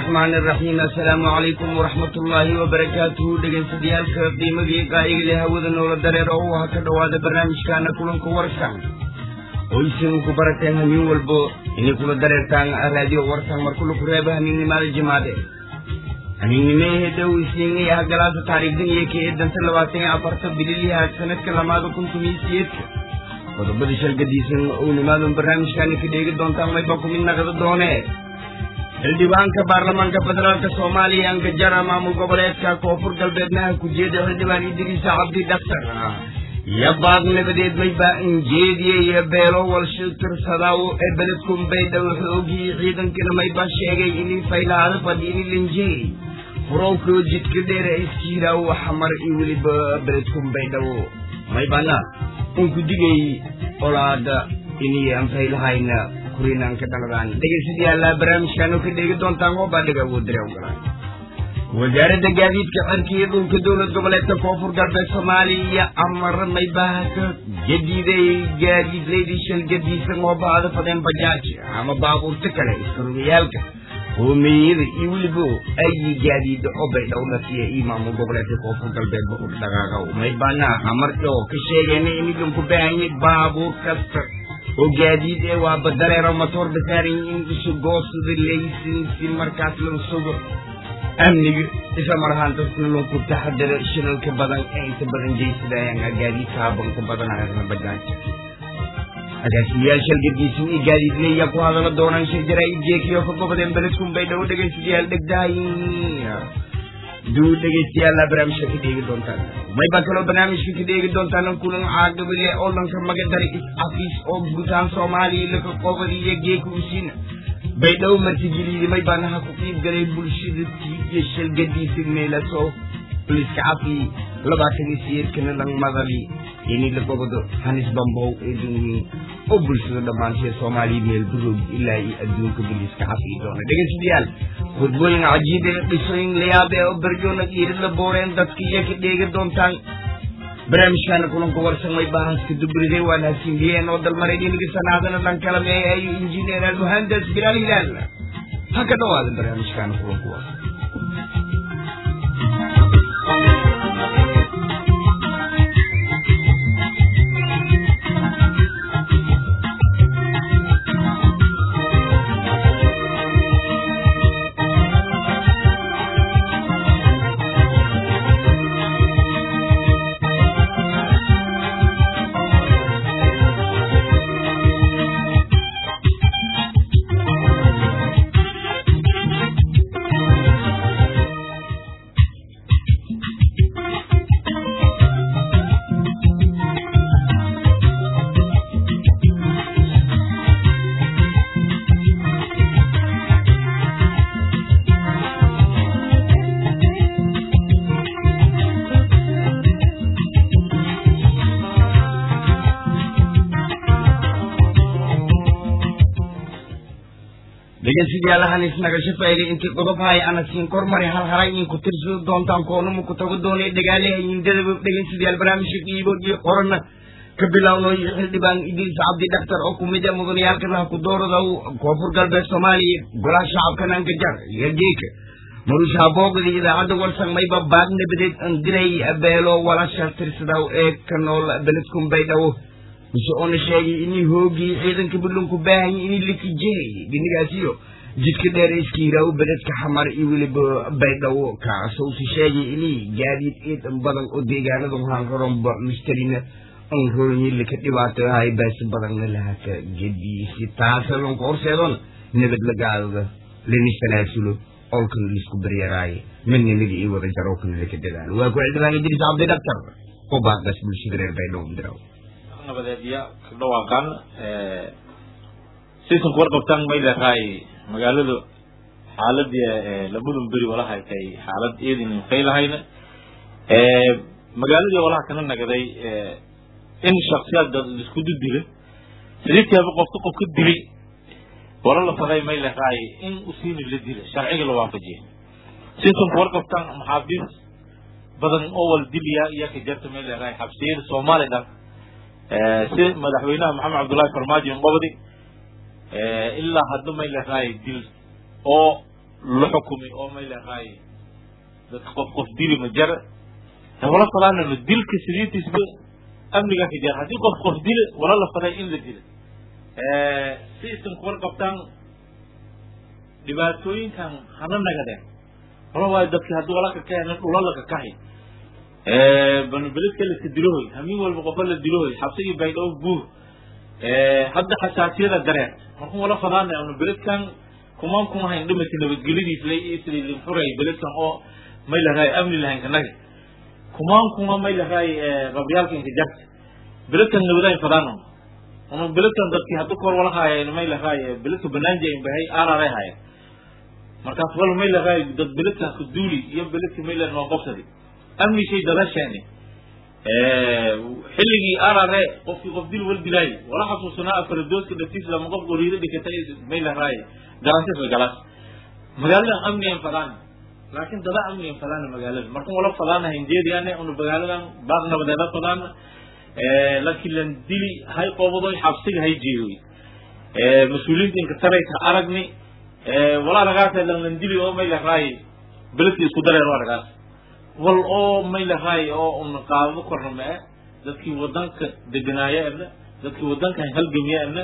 الرحمن الرحيم السلام عليكم ورحمة الله وبركاته dhegeystayaal qiimadii qaayiga hawada noola dareero oo ka dhawaada barnaamijkaana kulanka warsan oo isin ku barateen habeen walbo inay kula dareertaan raadiyo warsan mar kula ku reeba habeennimaada jimaade habeennimehe dhow isiinay ah galaasa taariikhdan iyo ka eedanta labaatan iyo afarta bililiha sanadka lamaada kun tumiyo siyeedka qodobada shalgadiisan ou nimaadan barnaamijkaana ka dheegi doontaan mayba ku mid naqda doonee xildhibaanka baarlamaanka federaalka soomaaliya angajara maamul goboleedka koonfur galbeednaha ku-jeeda xildhibaan idriisa cabdi dhaktar iyo baaq nabadeed mayba injeediye iyo beelo walshil tirsadaaw ee beledkun baydhaw xoogii ciidankana mayba sheegay inay faylaada fadhiini linjey furowkoo jidka dheere iskiiraaw xamar iyo weliba beledkun baydhaw maybana unku digay olaada inay aan faylahayna kurinaan ka dhaladaan dhegeystayaal barnaamijkan oo ka dheegi doontaan oo baa dhiga ugu diray ogolaan wasaaradda gaadiidka cirka iyo dhulka dowlad goboleedka koonfur galbeed soomaaliya amar maybahaka jadiiday gaadiidleydii shal gadiisan oo baada fadeen bajaaj ama baabuurta kale iskarugayaalka hoomeyada iyo weliba ayi gaadiida oo baydhowna siya iyo maamul goboleedka koonfur galbeedba u dhaqaaqa maybana amarka oo ka sheegayna in idinku baahanyay baabuur kasta oo gaadiid ee waa badaleero matoor basaaran in isu goosada laysinsi markaas lagu sugo amniga isla mar ahaan dadkuna loo ku taxadaro shilalka badan ee inta badan jeysadayaan gaadiidka habanku badanayana bajaaj agaasiyayaal shalgadiisan iyo gaadiidleeyaa ku hadala doonaan shir jaraa'id jeekiyo ka gobodeen beledkun bay dhow dhegaystayaal dhegdahay duu dhegeystayaal barnaamijka ka dheegi doontaan mayba kaloo barnaamijka ka dheegi doontaan kulan caaqibile oo dhanka magadari is-cafiis oo gutaan soomaaliya laka qobadiyo geeka usiina baydhow martigeliidi maybaanaha ku qiib galay bulshada tiiyo shalgadiisa meelaso liska cafi labaatan iyo siyeedkana lang madali ini la gobodo hanis bambow ee dunwiin oo bulshada dhammaantee soomaaliya meel buroog ilaa iyo adduunka biliska cafi doona dhegeystayaal khudbooyin cajiibe dhisooyin layaabe oo berjoona dhiirid la booreen dadka iyo ka dheegi doontaan barnaamijkaana kulanka warsamay bahaska dubriday waan hasinbiyeen oo dalmaray dhiniga sanaadana dhan kala meeyayo injineer almuhandas bilaal hilaal ha ka dhawaada barnaamijkaana kulanka warsan dhegeystayaalahan isnagasho faa'ilay intii qodob hay ana siin kormari hal haray in ku tirsado doontaan koonumu ku tago doonay dhagaaleha indadaba dhegeystayaal barnaamijka qiibo iyo qorana ka bilowno xildhibaan idriis cabdi dhaktar oo kumid a mudanayaalka laha ku doorada koonfur galbeed soomaaliya golaha shacabka nangajar iyo geeka marusha boogda idaacadda warsan mayba baag nabadeed andiray beelo walasha tirsadaw ee ka nool beledkun baydhawo mise oona sheegay inay hoogii ciidanka buntland ku baahanya inay likijey dhinigaasiyo jidka dheer iskiiraaw beledka xamar iyo weliba baydhawo kaasousi sheegay inay gaadiid ciidan badan oo deegaanada hanroronba mistarina anroonyi lika dhibaato ahay baasi badanna lahaka gediisi taasa lonka horseedona nabad la gaadada lanisanaaasulo olkan lisku baryaraaye midnimada iyo wada jarowkana laka dadaalo waa ku xildhibaan idriis cabdi dhaktar oo baaqas bulshada reer baydhawo diraw nabadeedya ka dhawaaqan sisan ku warqabtaan may leedahay magaaladu xaaladii labadun beri walaha tay xaalad eedin faylahayna magaaladii walaha kana nagaday in shaksiyaad isku dudila sideedkiiba qofka qof ka dilay wala la faday may leedahay in usiini la dila sharciga la waafajiya sisan ku warqabtaan maxaabiis badan oo wal dilya iyo ka jarta may leedahay xabsiyada soomaaliya si madaxweynaha maxamed cabdullahi farmaajo qobdi ilaa hadda may leedahay dil oo la xukumay oo may leeqaay dadka qof qof dili ma jara wala fadaanano dilka sidiitiisba amnigaa ka jara haddii qof qof dile wala la faday in la dilo si isan kuwar qabtaan dhibaatooyinkan hana nagadeen wala waayo dadki haddii wala ka kahen dhula la kakahay banubeledka laska dilohoy hamin walba qofa la dilohoy xabsigii baydhabo buur hadda xasaasiyada dareen markun wala fadaana anu beledkan kumaan kuma hayn dhimati nabadgelyadiis la isli linfuray beledkan oo may lahaay amni lahayn kanaga kumaan kuma may lahaay qabyaalka inka jarta beledkan nabadayn fadaano unu beledkan dadki hadda kor wala haayeen may lahaay beledka banaanja in bahay aararay haayeen markaas wal may lahaay dad beledkan ku duuli iyo beledka may lahaay noo qobsadi amni shay dadasheeni xilligii arare qofkii qof dil wal dilaay wala xasuusanaa afaradoodka dhaftiis lama qof goriiro dhikatay may lahaay garantis way galas magaaladan amniyan fadaan laakiin dada amniyan fadaan magaalada markan wala fadaana hinjeediyaane unu magaaladan baaq nabadeeda fadaan laakiin lan dili hay qobadoy xabsiga hay jeeyoy mas-uuliyiinta inka tarayka aragni wala aragaasa lan lan dili oo may lahaay beledki isku dareer aragaas wal oo may lahaay oo una qaadado korna ma e dadkii wadanka deganaayo erne dadkii wadanka halgamiye erne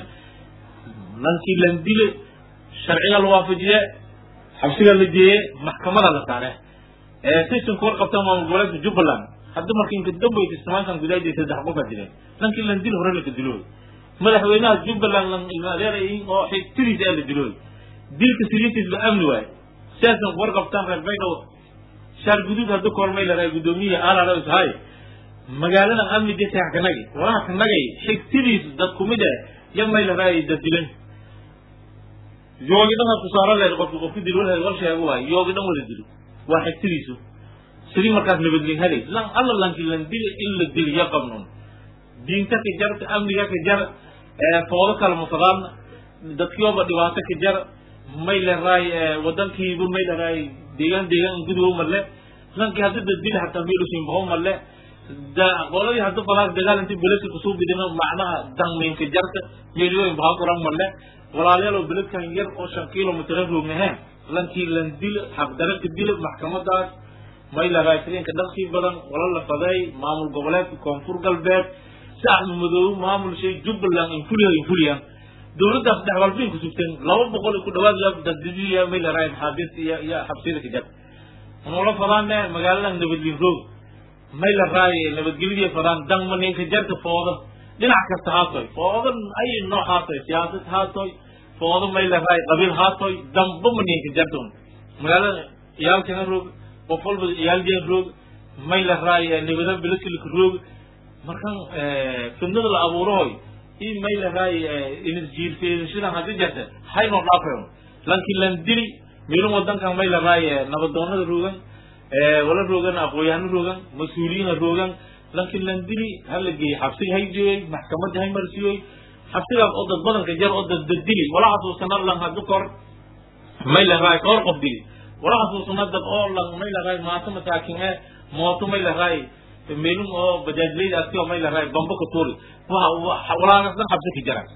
lankii lan dile sharciga la waafajiye xabsiga la jeeye maxkamada la saare sisan kuwar qabta maamul goboleedka jubbaland hadda marka inka dambaysa samaankan gudaajay saddex qof aa dileen lankii lan dil hore laka dilooy madaxweynaha jubbaland lan ilmaadeerayin oo xigtidiisa aa la dilooy dilka siliintiisba amni waaye sidaasan kuwar qabtaan reer baydhabo shaar guduud hadda kormay lahaa guddoomiyaha alaras hay magaaladan amni desax kanagi walaha kanagay xigtidiis dad kumid eh ya may lahaa dad dilan yoogi dhan ku saara leed qofki qofki dil wal wal sheego waay yoogi dhan wada dilo waa xigtidiisu sidii markaas nabadgelin helay lan alla lanki lan dili in la dili ya qabnon diinta ka jarta amniga ka jar foodo kala mafadaan dadkiiba dhibaato ka jar may laraay wadankiiba may laraay deegaan deegaan gudubo malle lankii hadda dadbili hataa meelusin bao malle qoladii hadda falaas dagaal inti beledka kusoo bidino macnaha dangminka jarta meeliyooyin baha kuran malle walaalayaal oo beledkan yar oo shan kilomitr roognahen lankii lan dil xaqdara ka dila maxkamadaas may laraay sidinka dhaqsii badan wala la faday maamul goboleedka koonfur galbeed si axmed madoobe maamul shay jubbaland infuliya infuliyaan dowladdaas dhex walbin ku sugteen laba boqol ku dhawaad daddidiya may laraay maxaabiista iyo iyo xabsiyada ka jar nula fadaane magaaladan nabadgelin roog may la raay nabadgelyadii fadaan dangma ninka jarta foodo dhinac kasta haatoy foodo ay nooc haatoy siyaasad haatoy foodo may la raay qabiil haatoy damba ma ninka jarton magaalada iyaalkana roog qof walba iyaaljen roog may la raay nabada bilasilka roog markan fidnada la abuurahoy i may lahaay inisjiirfeedashadan haddi jarta haynoo dhaafayon lankii lan dili meelun wadankan may lahaay nabadoonada roogan wala roogan aqooyaano roogan mas-uuliyiina roogan lankii lan dili hala geeyey xabsiga hay jeeyey maxkamadda hay marsiyoy xabsigaas oo dad badanka jar oo dad dad dili wala xasuusana lan haddu kor may lahaay koor qof dili wala xasuusana dad oo lan may lahaay maato masaakin e mooto may lahaay meelun oo bajaajleyda aski oo may lahaay bamba ka tuuri walaagas dhan xabsi ka jara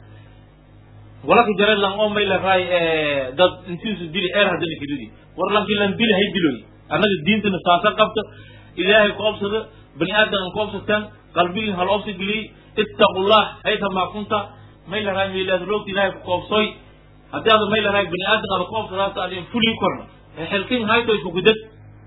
wala ka jara lan oo may lahaay dad intiisu dili eer haddana kelidi war lankii lan dili hay diloy annaga diintana saasa qabta ilaahay ku obsada bani aadam ku obsataan qalbigin hal obsa geliyey ittaqullah haythamaa kunta may lahaay meelaad roogta ilaahay ku koobsoy haddii aad may lahaay bani aadam aad ku obsadaata adin fulii korna xelkin hayto isku gudad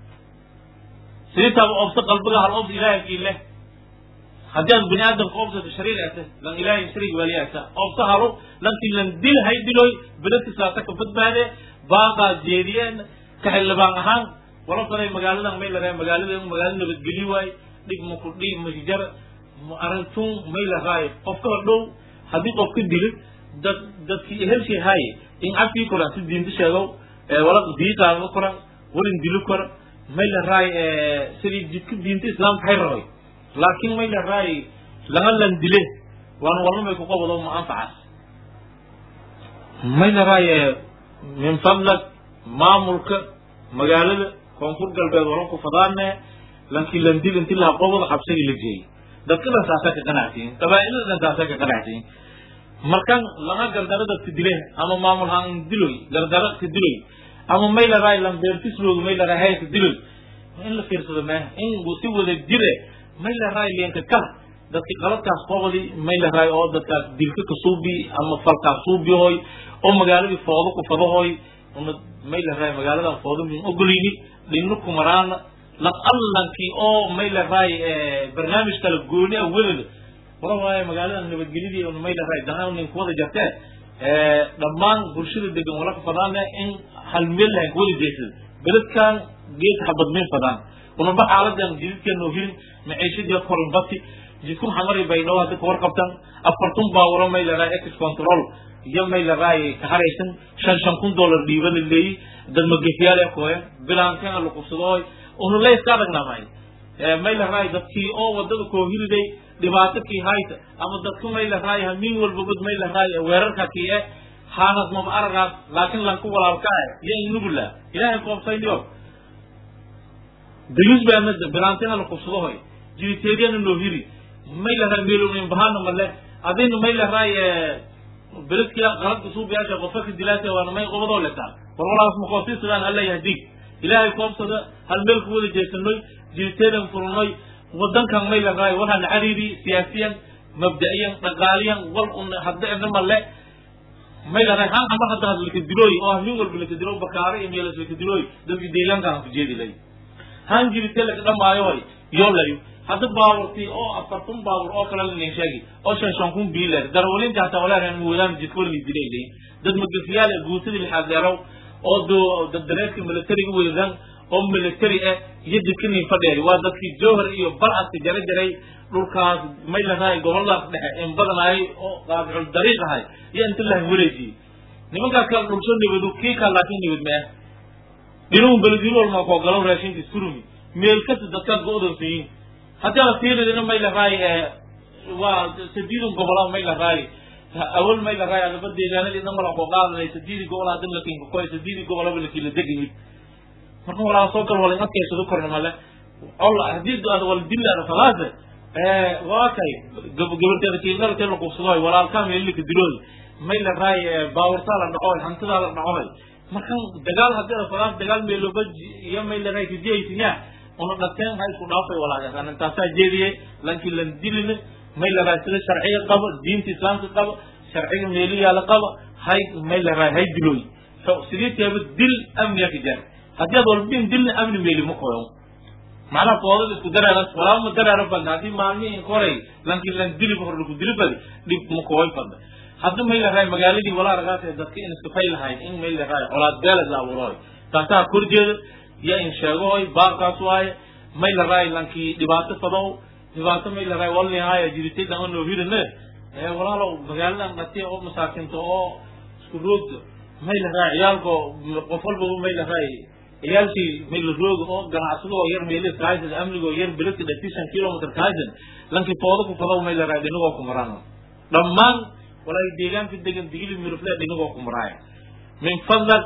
siditaaba obsa qalbiga hal obsa ilaahay kiileh haddii aad bani aadamka obsata shariirata lan ilaahay shariig waliyata obsa halo lankii lan dil hay diloy beledka saasa ka badbaade baaqaa jeediyeen ka xildhibaan ahaan wala faday magaaladan may lahaay magaalada magaalo nabadgeli waay dhig maku dhig masjar arintun may lahaay qofka dhow haddii qof ka dilo dad dadkii ehelshii haaye in afkii koran si diinta sheegow wala diiqaaga koran walin dilo kora may lahaay sidii jidka diinta islaamka hay rabay laakiin may lahaay laga lan dile waan walna may ku qabado ma anfacaas may lahaay min fadlag maamulka magaalada koonfur galbeed waran ku fadaane lankii lan dil inti laha qobada xabsigii la jeeyey dadka dhan saasa ka qanacsiin qabaa'ilada dhan saasa ka qanacsiin markan laga gardaro dadka dile ama maamul haan diloy gardaro ka diloy ama may la raay lambeertisrooga may la raay hayka dilil in la fiirsado mee in si wada jire may la raay leenka kala dadki qaladkaas qobodi may la raay oo dadkaas dilka ka suubi ama falkaas suubihoy oo magaaladii foodo ku fadahoy una may la raay magaaladan foodo min ogolini dhinu kumaraana laf allankii oo may la raay barnaamij kala gooni ah welada wara waaye magaaladan nabadgelyadii una may la raay danaan nin kuwada jartee dhammaan bulshada degan wala ka fadaana in hal meel lahayn kuwada jeesada beledkan geed xabadmin fadaan unaba xaaladan jididka noo hirin maciishadii korinbati jidku xamari bay dhaw hadda kawar qabtan afartun baawuro may la raay ex control iyo may la raay ka haraysan shan shan kun dollar dhiiba la leeyi dad magafiyaale kooya bilaankeena la qubsadooy unu layska adagnamay may la raay dadkii oo wadada koo hiriday dhibaato kii hayta ama dadku may la raay hamiin walba bad may la raay weerarka kii eh haanas maba aragaas laakiin lanku walaalka ah iyo inugula ilaahay koobsayniyo dayus baa mada bilaanteena la qubsadohoy jiriteediyana noo hiri may la raay meelonin bahana male adina may la raay beledkia qaladka suubiyaasha qofka ka dilaasa waana may qobadoo letaa war walaas makoosii sidaan alla yahdig ilaahay koobsada hal meel ku wada jeesanoy jiriteedan furnoy wadankan may la raay waxaan cariiri siyaasiyan mabda'iyan dhaqaaliyan wal un hadda inama le may la raay han ama hadda had laka dilooy oo min walba laka dilo bakaare iyo meelas laka dilooy dadki deegaankan ku jeedi lay han jirite laka dhamaayo hoy yoo layo hadda baaburtii oo afartun baabur oo kale lanin sheegi oo shan shan kun biiler darwalinta hataa walaahan muwadaan jidkolni dilay lay dad magafiyaal guutadii lixaad deerow oo do dareeska militariga weedan oo military ah iyo dikinin fadheeri waa dadkii jowhar iyo barcaska jara jaray dhulkaas may la raay goboladaas dhexe in badan ahay oo qaabicul dariiq ahay iyo inta la wareejiyey nimankaas kala dhulsho nibadu kii kaa laakiin nibad mee dhinuun beledino walma koo galo raashinka iskurumi meel kasta dadkaas go-doonsayin haddii la fiiridina may la raay waa sadiidun gobola may la raay awal may la raay adaba deegaanadii dhan mala koo qaadanay sadiidi gobol hadin lakinka koy sadiidi gobolaba lakila degayid marka walaa soo gal wala adkaysado korna male olla hadii aad wala dillaada falaase waa kay gabarteeda kiidartee la qubsadoy walaalkaa meelilika dilooy may la raay baawurtaa la dhacoy hantidaa la dhacoy markan dagaal hadii la falaas dagaal meeloba iyo may la raay kajiyaysinya una dhateen ha isku dhaafay walaagasaan intaasaa jeediye lankii lan dilina may la raay sida sharciga qabo diinta islaamka qabo sharciga meeliyaala qabo hay may la raay hay dilooy sidii teeba dil amniga ka jar haddii aad walbin dilna amni meeli ma koyo macnaha foodada isku dareera walaaba ma dareera badna haddii maalmihin koray lankii lan dili hor laku dili badi dhib ma koy fadda hadda may la raay magaaladii walaa ragaas ee dadka in iska fay lahayn in may la raay colaad beelad la abuuroy taasaa korjeeda iyo in sheegahoy baarkaas waaye may la raay lankii dhibaato fadow dhibaato may la raay walnihaaya jiritay dhama noo hirine walaalow magaaladan dhatiya oo masaakinta oo isku roogda may la raay ciyaalko qof walbaba may la raay ciyaalkii may la rooga oo ganacsadoo yar meelis kahaysan amnigoo yar beledka dhatisan kilometer kahaysan lankii foodo ku fadow may la raay dhinagoo ku maraan dhammaan walaa deegaanka degan digili mirufle dhinagoo ku maraaya min fadlak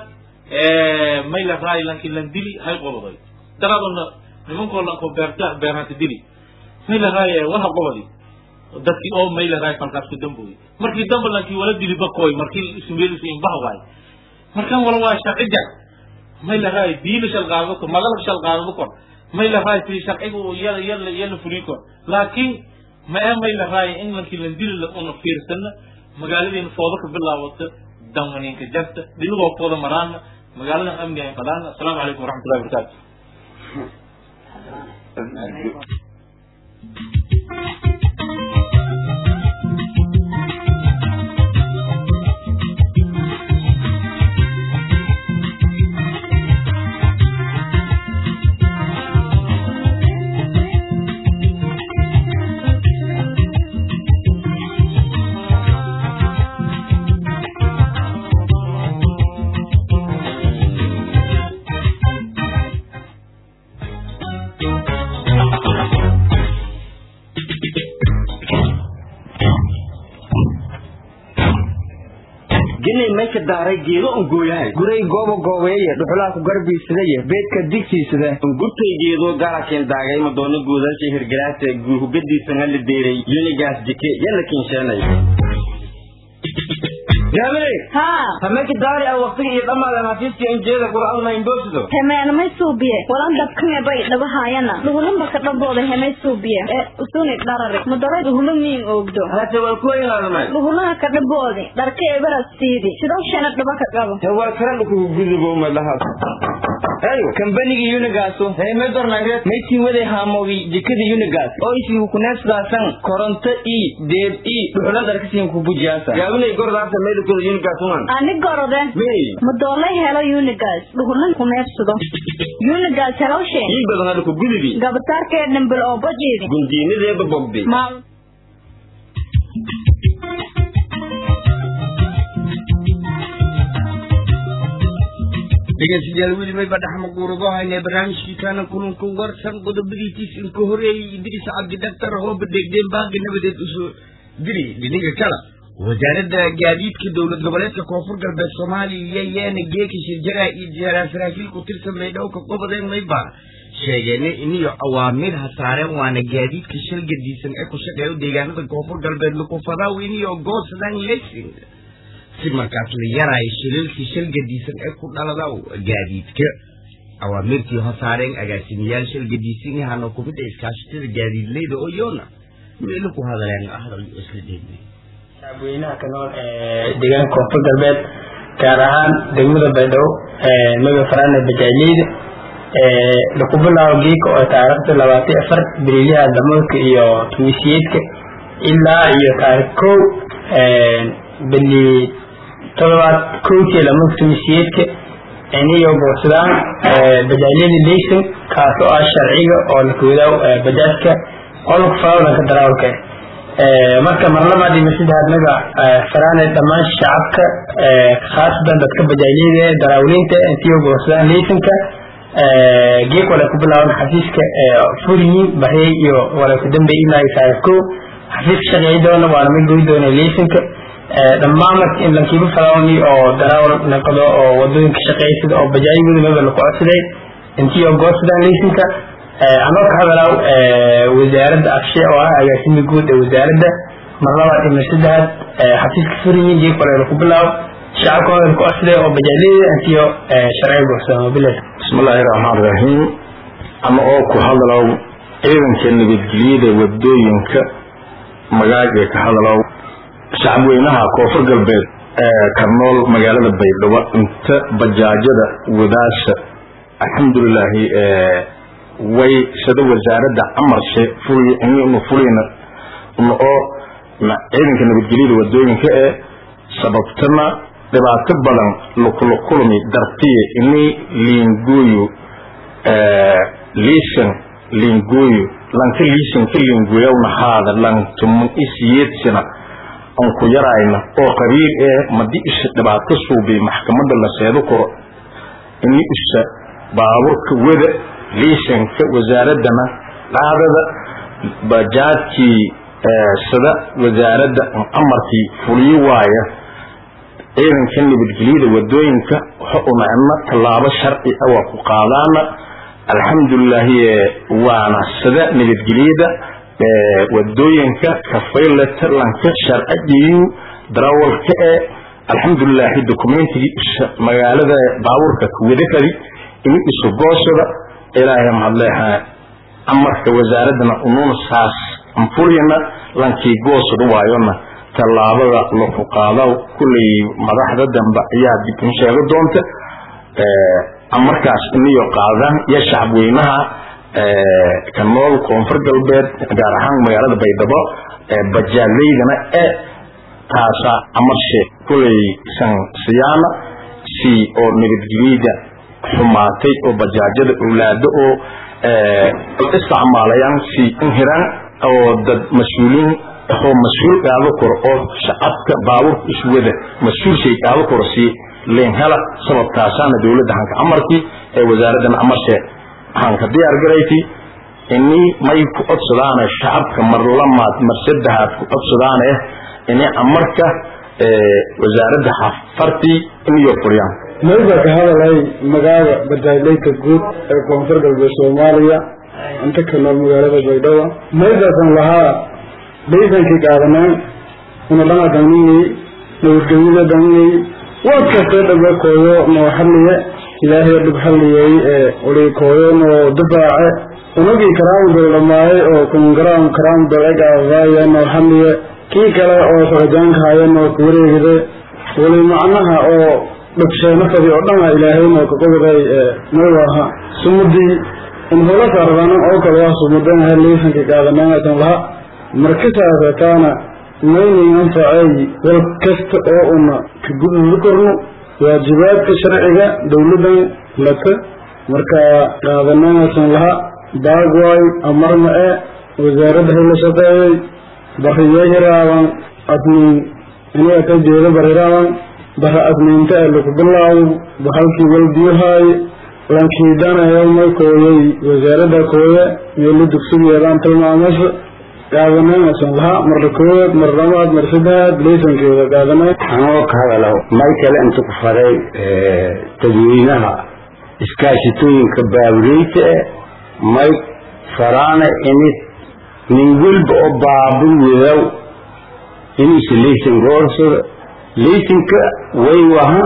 may la raay lankii lan dili hay qododay daraadona nimankoo lanko beerta beerhanta dili may la raay waha qobadi dadkii oo may la raay falkaas ku dambooy markii damba lankii wala dili bakoy markii ismeelisu inbaha waay markan wala waa sharci jar may la raay diina shal qaadado kor madalab shal qaadado kor may la raay si sharcigu yala yala yala furi kor laakiin ma ee may la raay in lankii lan dili la una fiirsana magaaladiina foodo ka bilaawata danwaninka jarta dhinagoo fooda maraana magaaladan amni ay fadaana asalaamu calaykum waraxmatullahi wabarakaatu jinay mayka daaray geedo un gooyahay guray goobo goobeeye dhuxulaa ku garbiisadaye beedka digsiisada gurtay geedo garakin daagay madoono guudasha hirgalaasa guuhugadiisa la deeray yunigaas jike yalla kinsheenay jaabire haa hameki daari a waqtiga iyo dhammaada hafiiska injeeda qur'aanna indhoosido hemeanamay suubiye walan dabkame bay dhabahaayana dhuhulanba ka dhambooda hemay suubiye ee usuni dharari mudaray dhuhulo miin oogdo hate waa ku inaadamay dhuhulaha ka dhaboodi dharka ebaras siidi sidoo shana dhaba ka qabo te waa karan kugu gudubo umadahaas ayo kambanigi unigaasu heemay dornagreed maytii waday haamogi jikada unigaas oo isii kuneesdaasan koronto i deeb i dhuxula darkasiin ku bujiyaasa yaabinay gordaasa meelkooda unigaas uman ani gorode mey mudoolay helo unigas dhuhulan kuneebsado unigas helowshe ii badan adku gudubi gabasaarkee dhambal oo bajiidi gundiinadeeba bogdi maal dhegeystayaal weli mayba dhexmaquurado haynee barnaamijkiisaana kulanka warsan qodobadiitiis inka horeeyey idris cabdi dhaktar hooba degdeen baaqi nabadeed usoo diri dhiniga kala wasaaradda gaadiidka dowlad goboleedka koonfur galbeed soomaaliya yaana geeka shirjaraa iyo jaaraa saraakiil ku tirsan maydhowka qobadeen mayba sheegeen iniyo awaamiir ha saareen waana gaadiidka shal gadiisan ee ku shaqeeyo deegaanada koonfur galbeed lukufadaaw iniyo goosadan lesing si markaas la yaraayo shilalkii shal gadiisan ee ku dhalada gaadiidka awaamirtii hosaareen agaasimayaal shal gadiisan yahana kumid a iskaashatada gaadiidleyda oo yoona meelo ku hadaleen hadal isla dheegnay shacabweynaha ka nool ee deegaanka koonfur galbeed gaar ahaan degmada baydhabo maga farane bajaajleyda laku bilaabo geeka oo taariikhda labaatan afar beriyaha damoodka iyo tumisiyedka ilaa iyo taarikh kow beli todobaad kowkii lamanka tumisiyedka iniyo boorsadaan bajaajyada leyson kaas oo ah sharciga oo lakawadaw bajaajka qolka faradanka darawalka marka marlabaad iyo saddexaad naga faraane dhammaan shacabka khaasatan dadka bajaajyada darawaliinta intiyo boorsadaan leysonka geek wala ku bilaaban xafiiska furiyin baryay iyo wala ku dambeey ilaa iyo taarikh kow xafiiska shaqeey doona waana mid goy doona leysonka dhammaan marka in lankiiba faraoni oo darawal naqdo oo wadooyinka shaqeysada oo bajaajyada maba laku codsaday intii oo goosadaan leysonka anoo ka hadalaaw wasaaradda afshe oo ah agaasimi guud ee wasaaradda mar labaad iyo mar saddexaad xafiiska furiyin geek wala laku bilaabo shacabka waa laku codsaday oo bajaajyada intii oo sharciga goosadaan wabilahi bismillaahi raxmaan raxiim ama oo ku hadalow ciidanka nabadgelyada wadooyinka magaaga ka hadalow shacabweynaha koonfur galbeed ee ka nool magaalada baydhabo inta bajaajada wadaasha alxamdulilaahi way sida wasaaradda amarshe fuli inu fulina oo ciidanka nabadgelyada wadooyinka ee sababtana dhibaato badan lukulukulmi dartiye ini liingooyo liisan liingooyo lanka liisan ka liingooyawna haada lantumun isiyeedsina aan ku yarayna oo qabiil ee madi isha dhibaato suubi maxkamadda la seedo koro ini isha baaburka wada liisanka wasaaraddana qaadada bajaadkii sida wasaaradda amarkii fuliyo waaya ciidanka nabadgelyada wadooyinka waxa unacna tallaabo sharci ah waa ku qaadaana alxamdulilaahi waana sida nabadgelyada wadooyinka kafaylata lanka sharcigiiyu darawalka ee alxamdulilaahi dokumentigii isha magaalada baabuurka kuwadafadi ini isu goosada ilaahay mahadleeha amarka wasaaradana unuuna saas anfuriyana lankii goosada waayona tallaabada laku qaado kulley madaxda dambe ayaa dib in sheego doonta amarkaas iniyo qaadaan iyo shacabweynaha ka nool koonfur galbeed gaar ahaan magaalada baydhabo bajaaleydana ee taasa amarshe kulley san siyaana si oo nabadgelyada xumaatay oo bajaajada owlaado oo isticmaalayaan si inhiraan oo dad mas-uuliin oo mas-uul qaado karo oo shacabka baabuurka iswada mas-uul shay qaado karo si leen hela sababtaasaana dowladda hanka amarkii ee wasaaradana amarshe hanka diyaar garayti ini may ku codsadaane shacabka mar lamaad mar saddexaad ku codsadaane ini amarka wasaaradda xafartii iniyo furiyaan mayba ka hadalay magaalada bajaajleyka guud ee koonfur galbeed soomaaliya inta ka nool magaalada baydhabo maybasan lahaa laysankii qaadaneen una dhanadanini nabadgelyada dhangay waad kastee dhabe kooyo noo xalliye ilaahay dhib xalliyey ee uli kooyo noo difaace unagii karaam dol dhamaaye oo kungaraam karaam dol egaadaaye noo xalliye kii kale oo socdaanka haya noo kuwareegide wali macnaha oo dhagsheeno fadi oo dhana ilaahay noo kaqobaday noowaha sumudii in hola saardanan oo kale waa sumudanaha liisanka qaadanaaatan laha markasaasataana maynin anfacay wal kasta oo una ka gududi korno waajibaadka sharciga dowladan laka marka qaadanaasan laha baagwaay amarna e wasaaradda hayla shaqeeyay bariyo hiraaban admin iniga ka jeeda bariraaban bara admiinta ee laku bilaawo bahalkii walbiyuhaaye lankiidanayo may kooyay wasaaradda kooye meelo dugsigeedaan tilmaamaysa qaadanaynasan lahaa marla koowaad mar labaad mar saddexaad laysankeeda qaadanay anoo ka hadalo may kale inta ku faray dadweynaha iskaashitooyinka baabureyta e may faraana inid nin welba oo baabur wedaw inuusa laysan goorsado laysanka way waha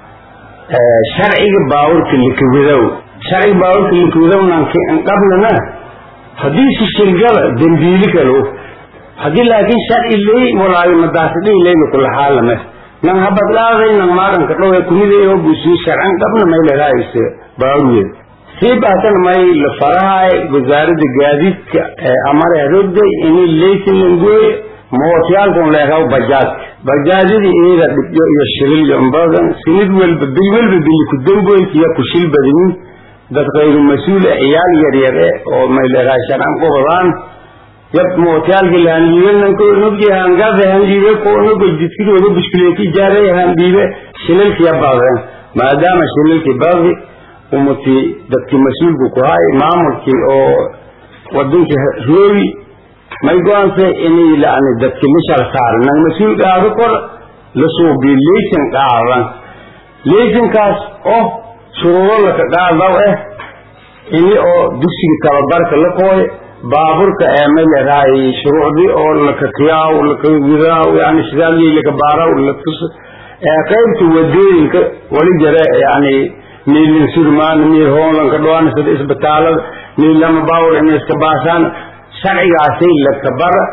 sharciga baaburka lakawadow sharciga baaburka lakawadownan qablana haddii si shirgala dembiili kalo haddii laakiin sharci ley walaayo madaasdhay leyna kula xaalame nan habadlaaday nan maaranka dhowe kumideeho busiyo sharcan qabna may lagaayse baawurweed sii baatan may la farahay wasaaradda gaadiidka ee amare rogday ini leysin langooye mootyaalkan leekaw bajaadka bajaajyada iyada dhibyo iyo shilil iyo badan sinid welba bil welba bili ku damboyntiya ku shil badinin dad kayru mas-uul e ciyaal yaryar e oo may leedahay sharcan qobadaan yab mootyaalka lahanliibenanko nogdi hangade hanliibe ko nogo jidkidooda bushkuleeti jaaray hanliibe shilalkiya baadeen maadaama shilalkii baadi umuti dadkii mas-uulku ku hay maamulkii oo wadankii roogi may go-aanse inay yani dadki mishal saar nang mas-uul qaado kor la suubiyo leysan qaadan leysankaas oo shuruuro laka qaadaw eh ini oo dugsiga tababarka la qooy baaburka ee may leedahay shuruucdii oo laka kiyaaw laka widaaw yani shidaalii laka baaraw latus qaybta wadooyinka wali jare yani miilin surmaan miil hoonlanka dhowaanasada isbitaalada miil lama baawur inay iska baasaan sharcigaasay laka bara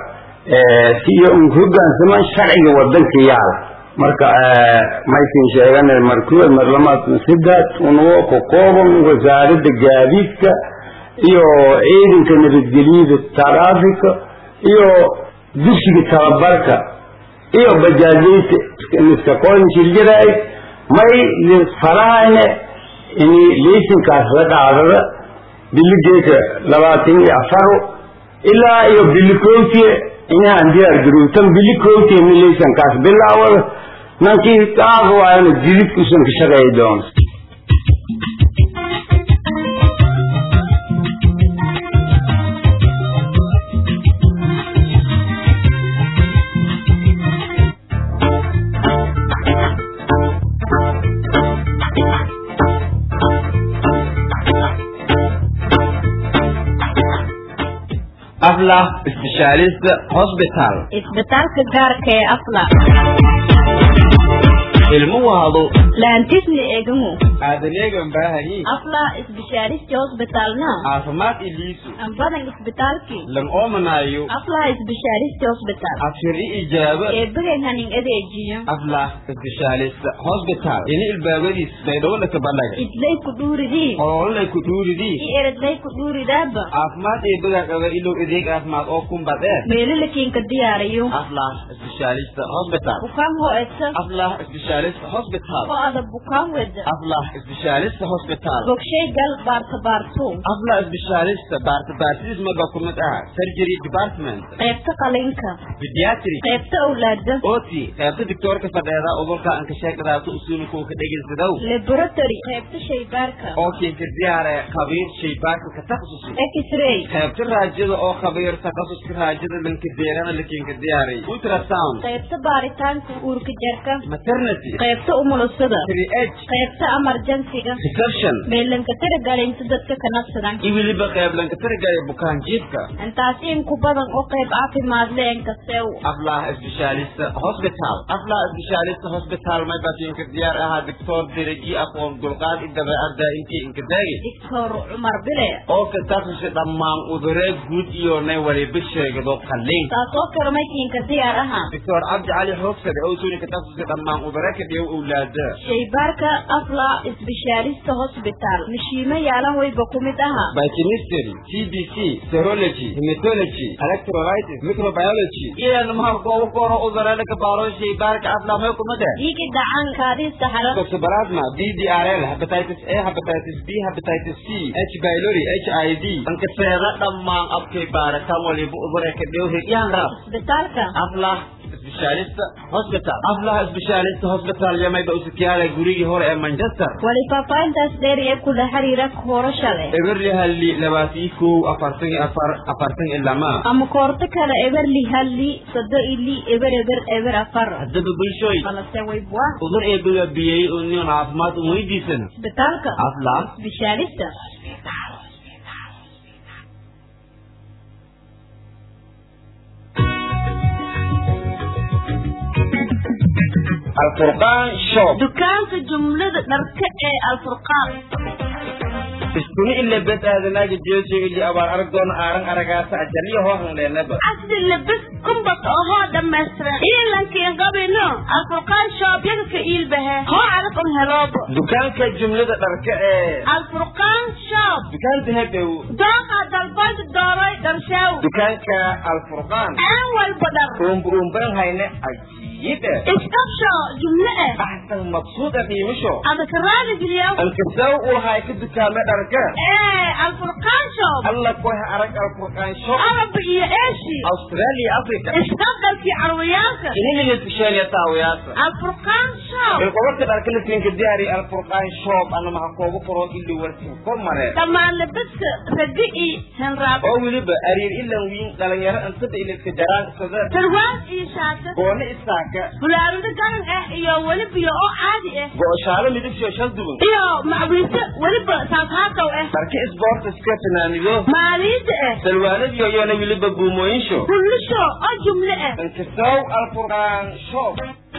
si iyo un hogaansamaan sharciga wadanka yaala marka maysin sheegana markuwad marlamaad sidaad unugo ku kooban wasaaradda gaadiidka iyo ciidanka nabadgelyada taraafika iyo dugsiga tababarka iyo bajaajayta iska qoyn shirjaraay may farahayne ini leysinkaas la qaadada biligeeka labaatan iyo afaro ilaa iyo bilikootiye inahan diyaar garowtan bilikootiye mi leysankaas bilaawada nankii qaada waayana jididkuusan ka shaqeeyi doono aflah specialist hospital isbitaalka gaarka ee afla ilmo wahdo laantisni eegamu aadaneegan baahayi afla isbishaaristi hosbitalna caafimaad iliisu ambadan isbitaalki lan oomanaayo afla isbishaaristi hosbital afshiri ijaaba eebagan hanin adeejiyo aflah specialist hospital ini ilbaabadiis baydhowla ka badhaga idlay ku dhuuridii ololay ku dhuuridii i eredlay ku dhuuridaaba caafimaad eebaga qaba ilow adeeg caafimaad oo kumbadee meelalakiinka diyaariyo aflah specialist hospital bukaan ho'esa aflah specialist hospital oo ada bukaan weda aflah specialist hospital bogshay gal baarta baartu aflah specialist baarta baartidiis maga ku mid ah surgery department qaybta qalinka pediatric qaybta awlaada oti qaybta doctoorka fadheeda udurka aan ka sheegadaatu usuulku ka dhegeysadow laboratory qaybta shaybaarka oo kiinka diyaare khabiir shaybaarka ka takhasusi x-ray qaybta raajada oo khabiir takhasuska raajada lanka deerana lakiinka diyaaray ultrasound ultrasound qaybta baaritaanka uurka jarka maternity qaybta umulusada triage qaybta emergensiga reception meelanka tirigalinta dadka kanabsadan iyo weliba qayb lanka tirigalay bukaan jiifka intaasi inku badan oo qayb caafimaad le enkasew aflah specialist hospital aflah specialist hospital may basiinka diyaar ahaa doctor deraji aqoon dulqaad i dabeecadda intii inka daagi doctor cumar bile oo ka takhasusay dhammaan uduree guud iyo nay waliba sheegado qalliin taas oo kale maykiinka diyaar aha doctor cabdi cali xoogsade oo suuni ka takhasusay dhammaan uduree ka dhigo owlaada shaybaarka afla specialist hospital mashiimo yaalan wayba ku mid aha biochemistry cbc serology hematology electrolysis microbiology iyo mahal goobo koro udureeda ka baaro shaybaarka afla may kumade dhiigi dhacan kaadista xalan toxoplasma ddrl hepatitis a hepatitis b hepatitis c h pylori h i v ankaseeda dhammaan abkay baaritaan waliba udure ka dhigo higyaan raab isbitaalka aflah specialist hospital aflah specialist hospital yamayba usikiyaala gurigii hore ee manchester wali faahfaahintaas dheer ee kula xiriira koorasha leh eberli halli labaatan iyo kow afartan iyo afar afartan iyo lama ama koorto kale eberli halli sado ili eber eber eber afar haddaba bulshooy balase waybwa udur ee bigabiyey union caafimaad un weydiisana isbitaalka aflah specialista alfurqaan shop dukaanka jumlada dharka ee alfurqaan iskuni ile bed aadanaaga jeeso ili abaar arag doona aaran aragaasa ajaliyo hoohan leenaba casri labis kumbas ohoo dhammaystiran iilankiin qabino alfurqaan shoobyada ka iilbahe hoo arag un heloobo dukaanka jumlada dharka ee alfurqaan shop dukaanta hadhow dooqa dalbanta dooroy dharshew dukaanka alfurqaan aan walba dhar uumba uumban hayne ajiib eh isqabsho jumle eh axsan maqsuud ah qiimisho adaka raadi geliyow alkasaw ulahay ka dukaame dharka ee alfurqaan shop alla koha arag alfurqaan shop araba iyo eeshi australia africa isqabdalkii carwiyaalka ininiga tusheeliya taawiyaasa alfurqaan shop ilqobarka dharka lasinka diyaari alfurqaan shop ana maha koogu furo ili warsin kor mareen dhammaan labiska ragi iyo henraab oo weliba ariir ilan wiin dhalinyaro intada iliska jaraan sada sarwaal iyo shaata goone isaaka fulaarado garan ah iyo weliba oo caadi ah go'oshaalo midabsho shal duban iyo macwiise weliba saafhaatow ah dharka isboortiska fanaanido maaliida ah salwaanadiyo iyona weliba buumooyinsho kullisho oo jumle ah inkasaw alfurqaan shop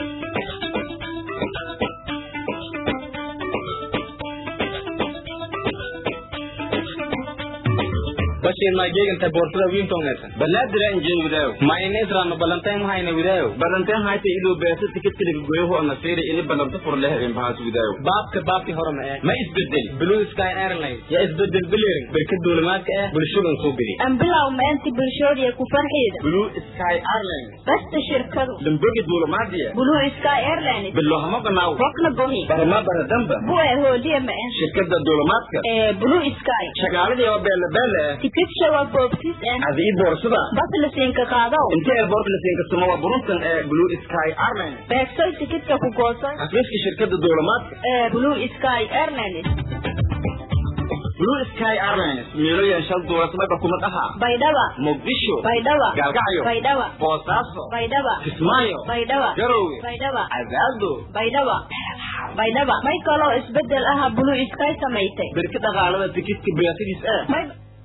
bashir ma jeeganta boorsada wiintongeeta balaadira injeen widaayo ma inesra ma balantayn mahayna widaayo badanteen hayta iluu beesa tikidkiliga goyaho ana fiiri ini balanta fur leh in bahas widaayo baabka baabkii hore ma ee ma isbedel blue sky airlines yaa isbedel biliring berka duulimaadka ah bulshadan soo geli ambilow maanti bulshoodiya ku farxiida blue sky airlines basta shirkadu dambogi duulamaadiya blue sky airlines bilohama banaaw rokna bohi barama baradamba buwe hooliya ma ah shirkada duulamaadka ee blue sky shaqaaladii oo beele beele ah tikidka waa boobsis ah adi ii boorsada bas la siinka qaado inta airport la siinka suma waa buruntan ee blue sky airlines beegsoy tikidka ku goosan xafiiska shirkada duulamaadka ee blue sky airlines blue sky airlines meeloyan shal duulasmaba kumad ahaa baydhaba muqdisho baydhaba gaalgacyo baydhaba boosaaso baydhaba kismaayo baydhaba garowe baydhaba cadaado baydhaba baydhaba may kaloo isbedel aha blue sky samaysay berka dhaqaalada tikidka beesadiis ah may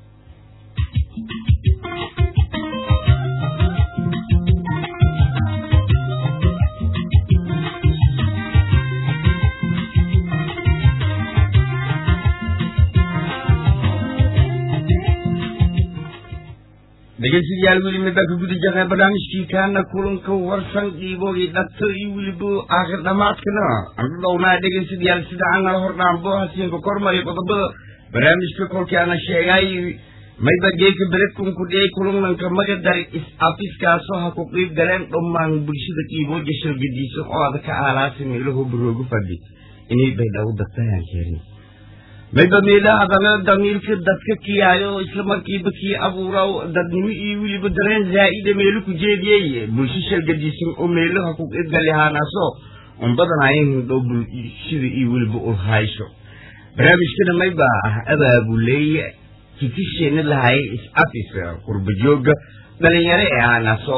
dhegeystayaal weli midbaa ka guda jirnay barnaamijkii kaana kulanka warsan qiiboogii dhagto iyo weliba aakhir dhamaadkana anu dhownaa dhegeystayaal sida anala hordhaanbo hasiinka kormariyo qodobada barnaamijka kolkii ana sheegay mayba geeka beledkunku dhiyay kulananka magadar is afiskaasoo ha ku qiib galeen dhammaan bulshada qiibooja shalgadiisa oo ada ka aalaasa meelahu baroogu fadhi inay baydhawo dagtayaan keenin mayba meelaha adana damiirka dadka kiyaayo isla markiiba kii abuuraw dadnimo iyo weliba dareen zaa'ida meelo ku jeediyey bulsho shalgadiisan oo meelaha ku qeybgalihaanaaso un badanayn hindhow bulshada iyo weliba ulhaysho barnaamijkana mayba ah abaabuleeye kikisheena lahay is afis qurbajooga dhalinyaro ee aanaasoo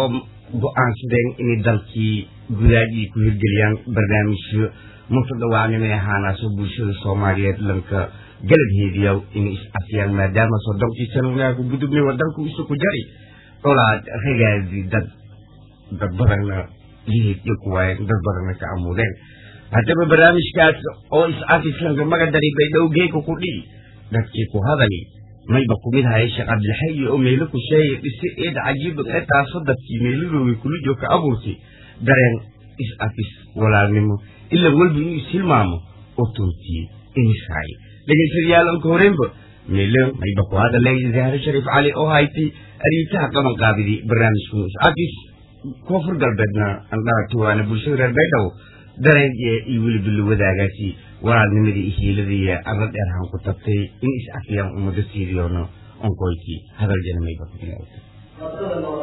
go-aansadeen inay dalkii gudaagii ku hirgeliyaan barnaamijyo mutadawacnimay ahaanaasoo bulshada soomaaliyeed lanka galabheediya inay is-afiyaan maadaama soddonkii sano wanaagku gudubnay wadanku isu ku jari colaad ragaadi dad dad badanna lihid iyo kuwaayeen dad badanna ka amuudeen haddaba barnaamijkaas oo is-afislanka magadari baydhow geeka ku dhihi dadkii ku hadali mayba kumid haya sheekh cabdilxayi oo meelo ku sheegay dhisi eed cajiiba ee taasoo dadkii meeladooda kulijo ka abuurtay dareen is-afis walaalnimo ila walba inuu ishilmaamo oo tootiyey inishaay dhegaystayaal anka horeenba meelo mayba ku hadalay zahre shariif cali oo haytay ariitaha qaban qaabidii barnaamijku is-afis koonfur galbeedna andhaatuwaana bulshada reer baydhabo dareen iyo weliba la wadaagaasi walaalnimadii iyo hiiladii arla dheer han ku tabtay in is afiyaan ummado siidiyoono onkoykii hadal janamayba ku bilaawtay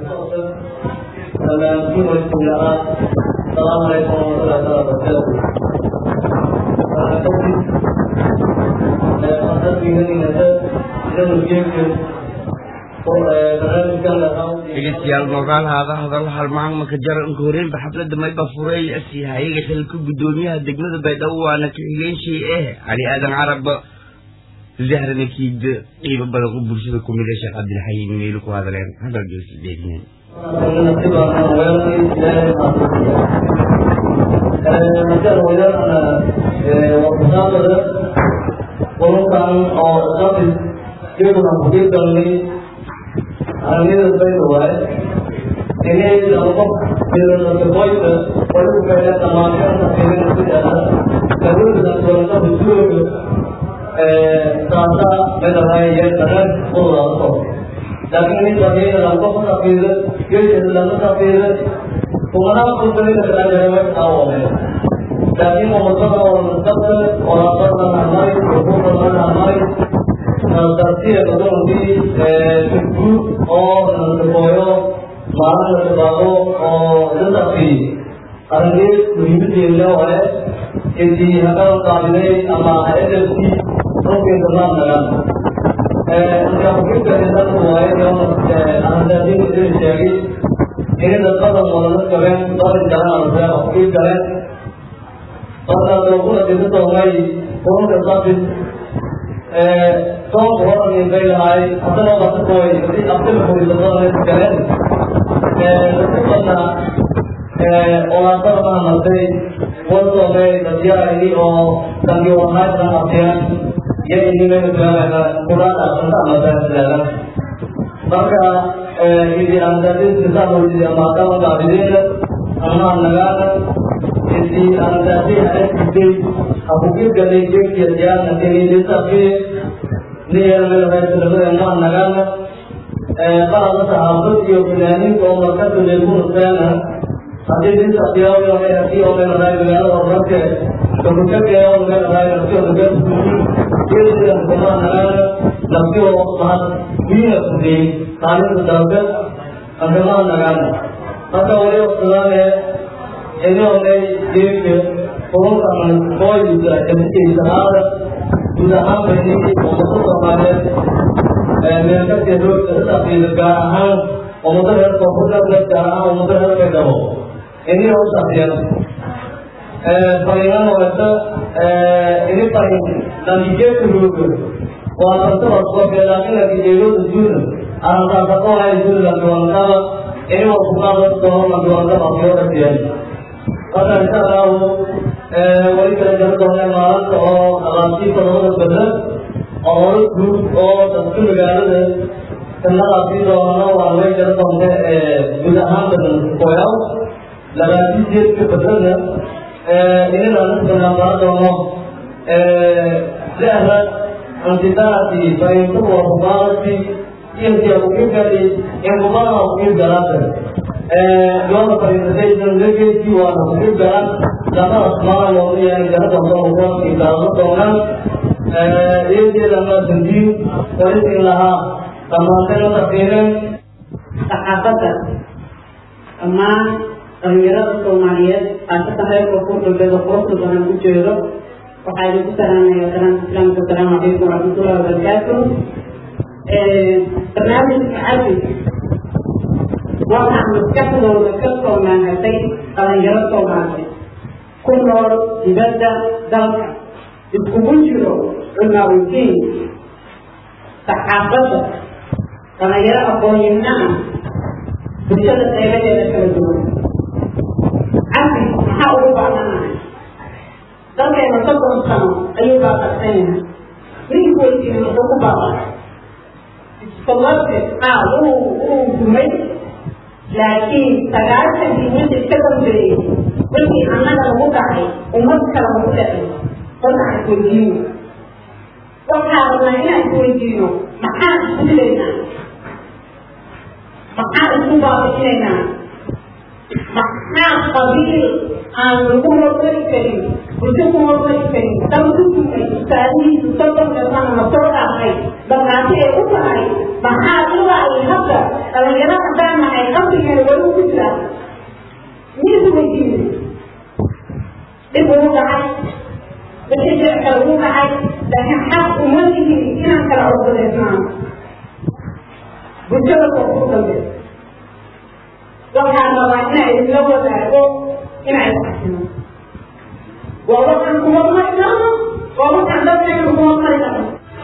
السلام عليكم ورحمة الله وبركاته. dhegeystayaal noogaalahaada hadal halmaan maka jara inka horeenba xafladda mayba furay asi hayaga xilka guddoomiyaha degmada baydhabo waana ka xigeenshii eh cali aadan carab zahrana kiida qiibo badan oo bulshada ku mid sheekh cabdilxayin meelu ku hadaleen hadal geesi dheegnen qolkan oo isafis iyaguna kugigalnay arnida bayda waaye inay labo ilasakoyta walukae tamaashanta fiilina sidaa kaluda doonta husuuga taasa medalaya daran qodaaso laakiin nin safiida labo safiida geesha lama safiida kumanaa kusalida kalaajarawe taawome laakiin umadada oo mustaqbal walaaqadan amay xuquuqadan amay tartiya adoontii guud oo nasabooyo maalin la shabaabo oo dadaqii arringeed muhiimadeeda hore intii haddaan qaabilay ama edabki runkeeda maan nagan marka xubinka dadku waayo ahdaadin idin sheegay inay dad badan wadana qabeen barin galeen arseeqa xubin galeen markaas laguna dhisa doonay urunka safis soonka horan bay lahay haddana basakooy si abdilxuridadana galeen dadkubadna olaasada mahamartay wasoomay dadyaarayni oo dangi wanaagsan afiyaan iyo inimayna bilaabeyna kuraada anta amasaasilaadan marka idi andadiskisaamawidi amaakama baabideena ama nagaana idi andadi arakisay akukirgalay jekiya diyaarna kenidisafiye niyeelmelamaysilamadeenmaa nagaana qalada saxaafad iyo fanaaniinta oo markasa leegunuseena haddii disafiyaawyo hadii oo meelahay magaalada horumarke kabukageeyo meelahay naftiyodageesuuyi geesidan kuma nagaana naftiyo mahad wiina kudiyey kaalinta dalbe ankamaa nagaana marka wali waqtidaane inay geedka kulunkan kooyisa emsiisanaada guud ahaan baydii ummado soomaaliyeed meelkadka roogta safiida gaar ahaan ummado reer koonfurgalbeed gaar ahaan ummado reer baydhabo ini u safiyan fariinana wata ini farin natijeedka rooga waa tartaba sofe laakiin natijeedooda juuna arantaasaqoonay juuna lankiwankaba ini wakuqaada doono lankiwankaba fiyoodasiyan marka insha allahu wali kala jaro doona maalinta oo alaabtiisa labada bedla oo hore guud oo dadka magaalada sanadaasi doonana waa way jaro doonta guud ahaan badan koyaw labaati jeedka bedlana inana nisbanaa doono lehra antidaati faintu wa hubaarati inti akukirgali inkubana akukirgalaata yoona presentation legacy waana kukir galan laba asmaa looga yahay garada hodoon ilaalo doonaan iyadeedana tanjiin walisin lahaa dhammaantayna tafiireen saxaafadda dhammaan dhalinyarada soomaaliyeed khaasatan reer koonfur galbeed oo quruxda badan ku jeedo waxaa idinku salaamaya salaamta islaamka asalaamu calaykum waraxmatullahi wabarakaatu barnaamijka cabdi waxaan maskaxdooda ka soo naanatay dhalinyaro soomaaliyeed ku nool dibadda dalka iskugu jiro cumaawdiin saxaafadda dhalinyaro aqoonyahna ah bulshada qeybadeeda kala duwan cabdi maxaa ugu baahanahay dalkeena soddon sano ayuu baaqarsan yahay ninku weydiina muxuu ku baaqay sababte aa uu uu dumay laakiin sagaashankii wixii ka dambeeyey wixii annaga lagu dhacay ummad kale lagu dhacay horta aan isweydiino waxaa rabnaa inaan isweydiino maxaan isku dilaynaa maxaan isku baabicinaynaa maxaa qabiil aan lagu hormari karin bulsho ku hormari karin dalku dumay tusaalihiisu soddonka sana na soo dhaafay dhaqaati ay u tahay maxaa ilaa ay hadda dhalinyaro haddaan nahay qabrigeena weli ku jira miisu weydiinay dhib ugu dhacay wixii jir kale ugu dhacay laakiin xaq uma lihin inaan kala codsadeysnaan bulshada koo ku dambe waxaan rabaa inaa idinla wadaago inaa isxasino waa waxaan ku hormari karno waa waxaan dadkeena ku hormari karno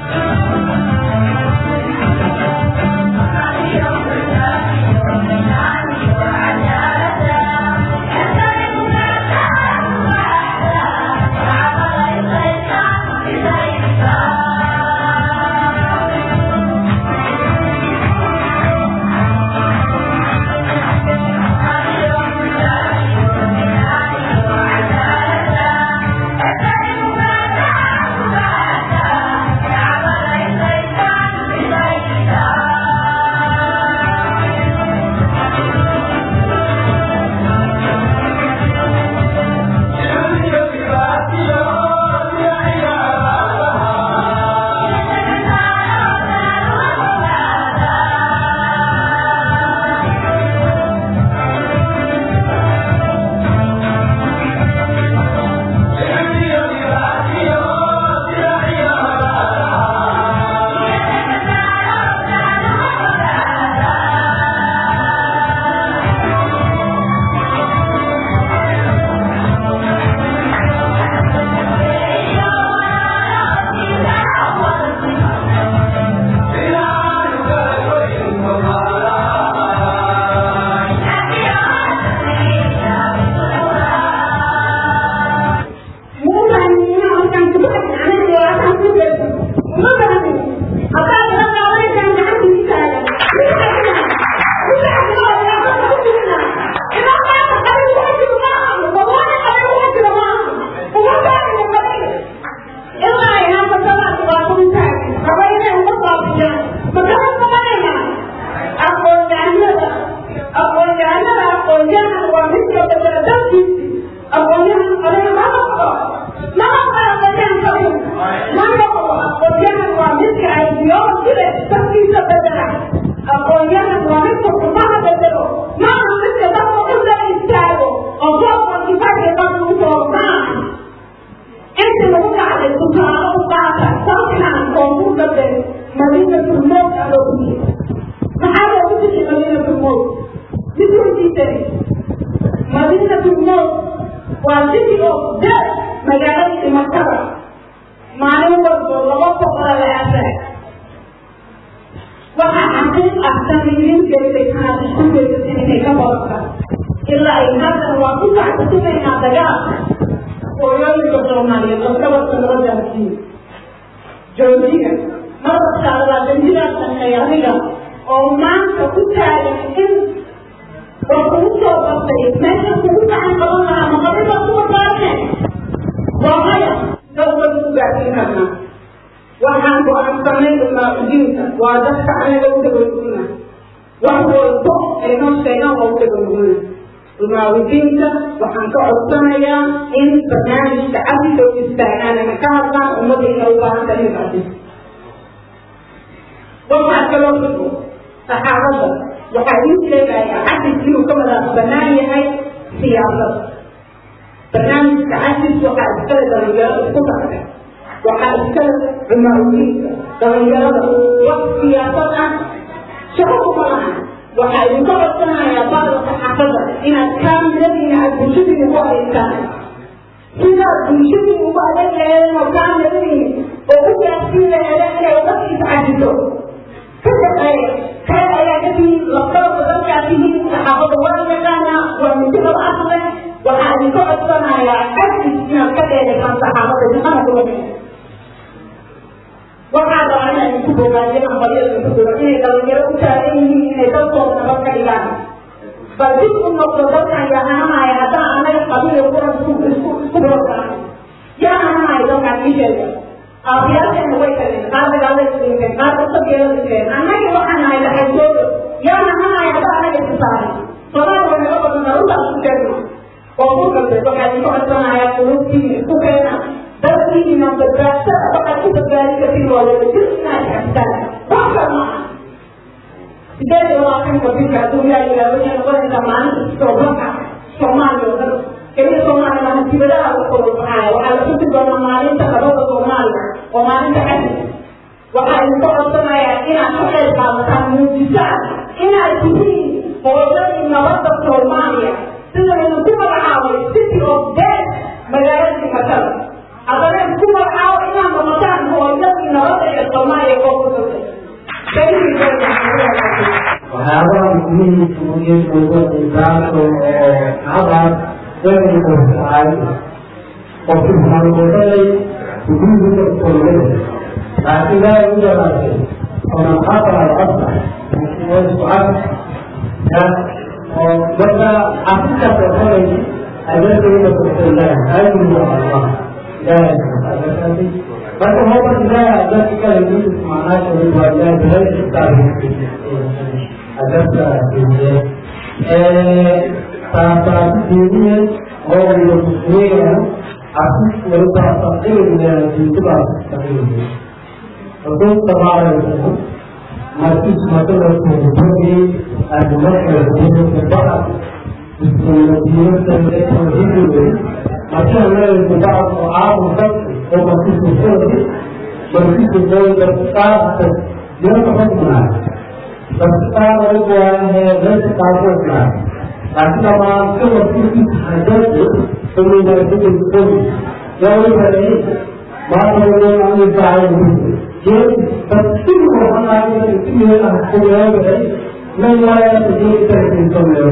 mucaawidiinta waxaan ka codsanayaa in barnaamijka cabdiga u istaagaan ama ka hadlaan ummadayna u baahan tahay inay waxaa kaloo xugo saxaabadda waxaa ii sheegayaa cabdis inuu ka wadaas banaan yahay siyaasada barnaamijka cabdis waxaa iskale dhalinyaro isku darka waxaa iskale cumaawidiinta dhalinyarada wax siyaasad ah shaqo kuma lahan waxaa idinka codsanayaa baadalka xaafadda inaad kaamiradiina aad bulshadiina ku adeegtaan sidaad bulshadiina ugu adeeg laheedeen oo kaamiradiina oo u gaarsiin laheedeen inay umadkiisa cajiso ka shaqeeya kale ayaa ka tihiin labdaba dadkaa tihiin saxaafadda waa yaqaanaa waa midibad asle waxaa idinka codsanayaa agtis inaad ka dheedaysaan saxaafadda shaqana kula waxaa rabaa inaa idinku bogaadiyo ambalyada ku jiro inay dhalinyaro u taagan yihiin inay dalkooda nabad ka dhigaan bal dib u noqdo dalkan yaa hanamaya haddaan anaga qabiil kuran isku isku brogram yaa hanamaya dalkaan ii sheega aabiyaasheena way tageen qaar dagaalay dhinteen qaar usageela dhinteen annaga waxaan nahay laxaysoodo yaa hanamaya haddaan anaga isu saaran somaal way naga badan daruda isku sheegno oo ku galbeed waxaa idinku codsanayaa qulubtiina isku keena dalkiina badbaadsada waxaad ku badbaadi kartiin waa wada jir inaad xabtaan wax kal maaha sideed iyo labaatanka bisha hadduu yaa yidhaah waxay noqonaysaa maalinta toobanka soomaaliya oo dhan keliya soomaaliya maaha dibadaha u kala baxaya waxaa la xusi doonaa maalinta labada soomaaliya oo maalinta xadi waxaa idinku codsanayaa inaad ka qayb qaadataan muujisaan inaad tihiin hooyadii nabadda soomaaliya sida idinku magacaabay city of death magaaladii makada haddana isku magacaabo inaad noqotaan hooyadii nabadda ee soomaaliya oo ku sugay waxyaabaha muhiimka muhiimka insaanku oo habaas weligu tahay qofki halgoodalay sujuuduka kolgada laakiin laa u yaraatay onan xaqal alcabda isku cad ya oo marka afrika kokolay adeegayda kuxilaa ayuhu allah ilaahay adeegay marka hoba ilaahay adeeg kale yusuf macnaasha waa ilaahay bilay xisaabin adabta diiniye taasaasi diiniye oo waliba muslimeeya asis waliba taqdiirina diintiba taqdiirina رسول صلى الله عليه وسلم ما فيش مثلا في الدنيا المرء يكون في البحر المدينة التي تهديه عشان لا يتبع طعام الخلق وما فيش الشرب ما فيش الزوج الصعب يوم حكمنا संस्कार और जो है वैसे कार्य का ताकि हम आपके वस्तु की हाजत तो मेरे को बिल्कुल क्या वो करे बात हो गई हमने चाहे ये बच्चे को हम आगे इसलिए आपको यह है मैं लाया तो ये तरह से तो मैं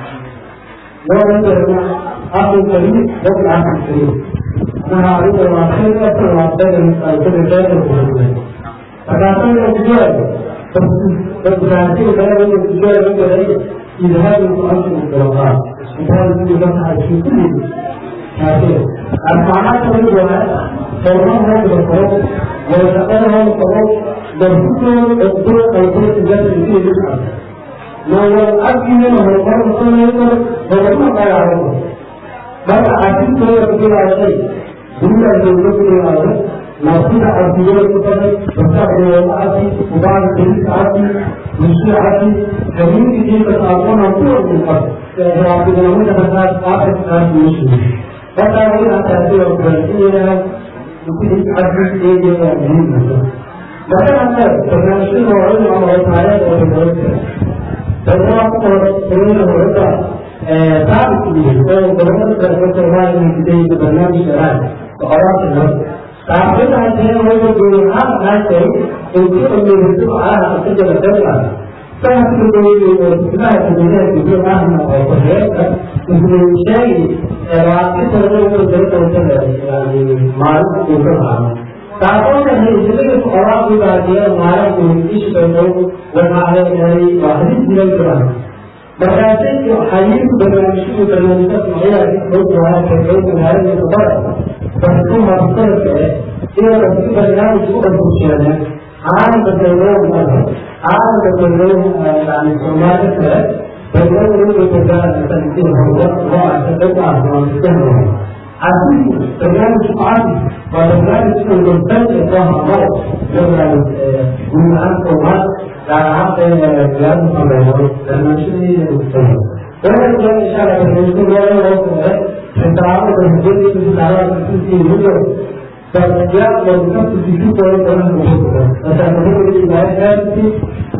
वो मैं करना आप ये करिए वो क्या करते हैं हमारे दरवाजे का दरवाजा है तो बेटा तो बोल रहे हैं अगर तो ये فالبراندين كانوا يتجارة بجرية إذهاب الأرض والدرجات إذهاب الجمعة في كل هذه المعنى تقول فرمان هذا الفرق ويتقال هذا الفرق بالفكر الطرق الطرق التي فيه الأرض لو الأرض منه الفرق كل يقول فلما قال عليه بل عزيز يقول على شيء دون أن يقول على ناصر عبدية الكتاب وصحبه والعافي وبعد ذلك عافي مشي عافي كمين كتير تتعلم عن طول من الأرض فعبد النمون تفساد عافي عافي مشي فتعلم أن تأثير البرسية يمكن عافي إيجي وعلم مثلا تفسير وعلم الله تعالى وتبارك فالله سبحانه وتعالى ثابت به وهو برنامج الرسول من بداية برنامج الشرائع وقرارات النفس tapi nanti mereka berusaha nanti untuk memiliki arah kerja mereka. Saya sudah kita sebenarnya juga ahli apa Indonesia ini waktu terlalu berbeda dari malu juga malu. Tapi ini jadi orang juga dia malu memiliki sesuatu yang ada dari wahid tidak berani. Berarti hadis bermaksud bermaksud saya itu bahwa terkait dengan itu فهتكون مختلف هي تفكير برنامج كده فوشيانا عام بتقولهم مذهب عام بتقولهم يعني سمات الثلاث بتقولهم يقول تجاه تنسيب هو هو عشان تبقى عشان تستهدف عزيز برنامج عادي وبرنامج المستند إطلاع الله يبقى من عام سمات على عام بلاد مصممات لما نشوف المستند وهذا كان إشارة بالنسبة لنا التعامل الجدي في العالم في الهجرة فالأشياء لو كانت في شيء كويس أنا بشوفها فسأتذكر الإبعاد هذه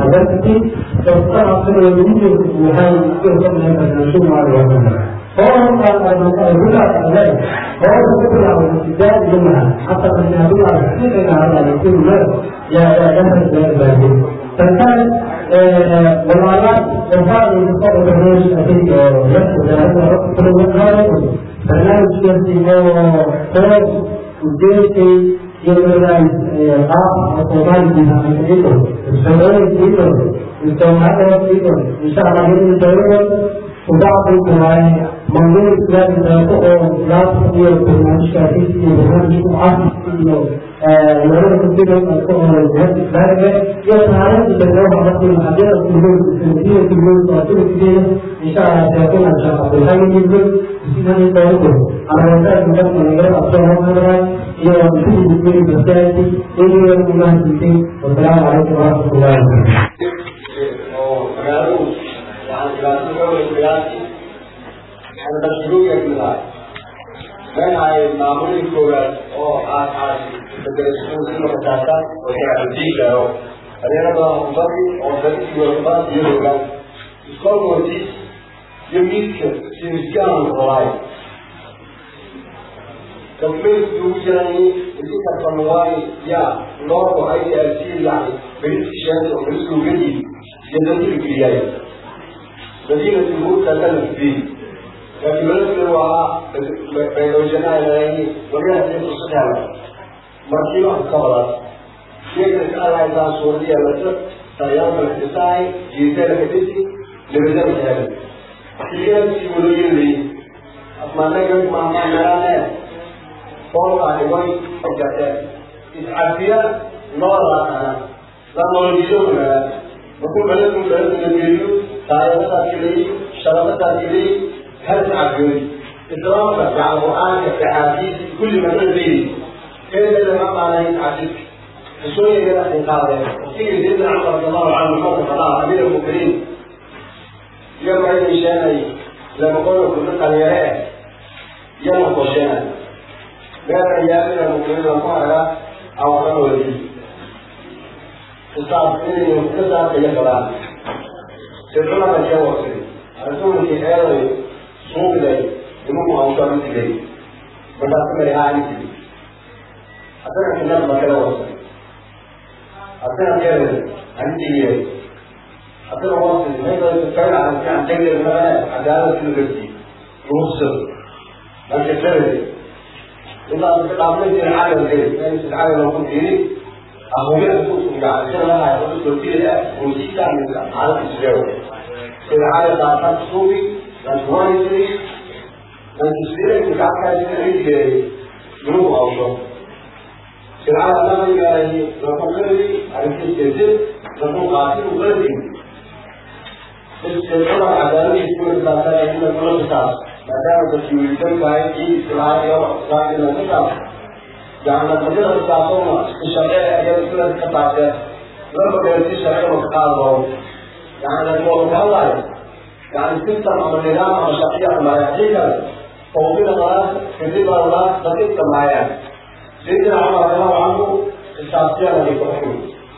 adversity sababtana sida wiilku waxay ku qabnay barnaamijyo maaliyadeed هو الرجع كذلك هو يقول على الابتداء جمعا حتى ان يقول على الحقيقه على يكون له يا يا جمع الباقي فكان والآلات وفاء يتصور برنامج أكيد يكتب هذا كل من برنامج يمشي هو فوق وجيتي يمرنا قاف وطوبان بها من إيكو الشغل إيكو الجمعات إيكو إن شاء الله يمشي الشغل وبعض القواعد موضوع الإسلام تقوم لا تستطيع برنامج كافي في برنامج معاصر يورد كده القوة والجهات الإسلامية يتعرض لتجربة عرض المحاضرة في اليوم السنتية في اليوم الثلاثين كده إن شاء الله سيكون إن شاء الله بالحاجة جدا بسنة التوجه على وسائل المجال من غير أبطال مصر هي ومسيح الدين بالسياسي إلى يوم الله الدين والسلام عليكم ورحمة الله وبركاته أنا بشروع يا من هاي معمول كورة أو آس آس تدرسون في المدرسة وهي أنتيكا أو أنا ما أمضي أو ذلك يوم يوم يسكون موتيس يميك سيمسكان الغلاي كمل دوجاني اللي كفنواي يا نور أي أسير يعني بريد شان وبريد سوغدي يدرس الكرياية مدينة الموت تكلم فيه لكن بلد وها بيوجنا إليه وجهة الصحة مركبة كبرت شيء قال إذا سوريا مثل طيارة الاقتصادي جيزة الحديثي لبدأ مثلا كلية سيولوجي لي أسمعنا كم ما ما نرانا فوق على الجسد إسعافية نورا أنا لا نورجيونا نقول بلد من بلد من الفيديو طيارة تاكلي شرطة تاكلي هل تعبدون إدراكك على القرآن كحديث كل ما تدري كيف لما معنى يتعبدك شوية كده انقاذ في سيدنا عمر رضي الله عنه موقف الله أمير المؤمنين يوم عيد الشاني لما قالوا كل قرية يوم قشان بين أيام المؤمنين وقال أو قالوا لي تصاب إني مكتسب في يقرأ سيدنا من جوة رسول في حياته suuqday imagu hawshaan sigay markaas mari aani tiri haddana kinad ba kala wasay haddana kere ani tigiyay haddana wasay mayda kala aan jagay mara cadaalad kala garti ruusad marka kere ilaa ka dhaafay jira caalam kale in si caalam ku tiri ahoya ku suga jira la ay ku tiri oo si ka min caalam isleeyo sida caalam ta suubi transformity dan spirit que cada vez que ele no alto será a nova igreja na conferência a gente dizer na conversa o grande esse será a grande escolha da série na conversa da da que o então vai e será eu vai na conversa jangan saja harus langsung misalnya dia sudah kepada lalu berarti saya mau kalau jangan mau kalah يعني السيستم او النظام او الشخصيه ما يحتاج توفير الله كذب الله بقيت معايا سيدنا عمر رضي الله عنه الشخصيه التي تحكم